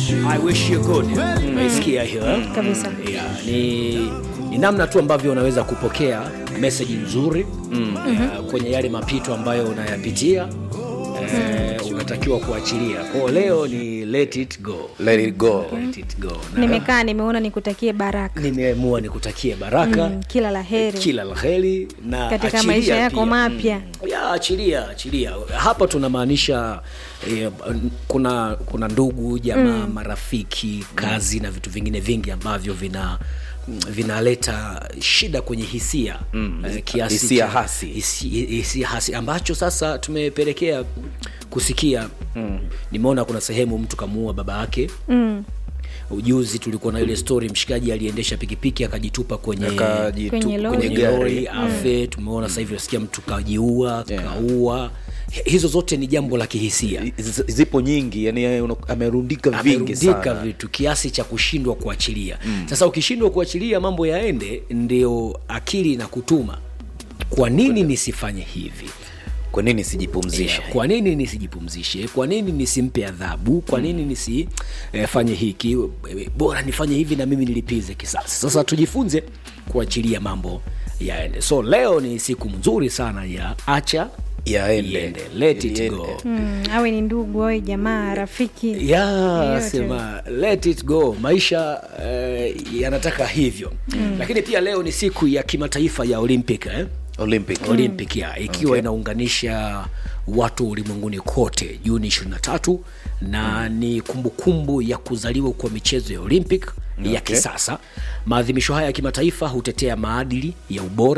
I wish you good. Umesikia hiyo eh? kabisa yeah, ni, ni namna tu ambavyo unaweza kupokea meseji nzuri mm. uh, kwenye yale mapito ambayo unayapitia uh, unatakiwa kuachilia kwao leo ni let it go let it go let it go Na nimekaa nimeona nikutakie baraka nimeamua nikutakie baraka mm, kila la heri kila la heri na katika achilia maisha yako pia. mapya ya achilia achilia hapa tunamaanisha eh, kuna kuna ndugu jamaa mm. marafiki kazi na vitu vingine vingi ambavyo vina vinaleta shida kwenye hisia mm. eh, kiasi Hisia cha- hasi. hisi- hisia hasi ambacho sasa tumepelekea kusikia mm. nimeona kuna sehemu mtu kamuua baba yake mm. ujuzi tulikuwa na ile story mshikaji aliendesha pikipiki akajitupa kwenye Akajitu- Kwenye lori. kwenye gari. lori afe tumeona sasa hivi nasikia mtu kajiua Yeah. kaua hizo zote ni jambo la kihisia Z- zipo nyingi yani yeye una- amerundika vingi amerundika sana vitu kiasi cha kushindwa kuachilia mm. sasa ukishindwa kuachilia mambo yaende ndio akili na kutuma kwa nini nisifanye hivi kwa nini sijipumzishe Yeah, kwa nini nisijipumzishe kwa nini nisimpe adhabu kwa nini nisifanye eh, hiki Eh, bora nifanye hivi na mimi nilipize kisasi sasa tujifunze kuachilia mambo yaende so leo ni siku nzuri sana ya acha Yaende. iende. let it Iende. go Mm, awe ni ndugu awe jamaa rafiki ya Yeyote. sema let it go maisha eh, yanataka hivyo mm. lakini pia leo ni siku ya kimataifa ya olympic eh? olympic olympic ya ikiwa okay. inaunganisha watu ulimwenguni kote juni 23 na mm. ni kumbukumbu ya kuzaliwa kwa michezo ya olympic okay. ya Okay. kisasa maadhimisho haya ya kimataifa hutetea maadili ya ubora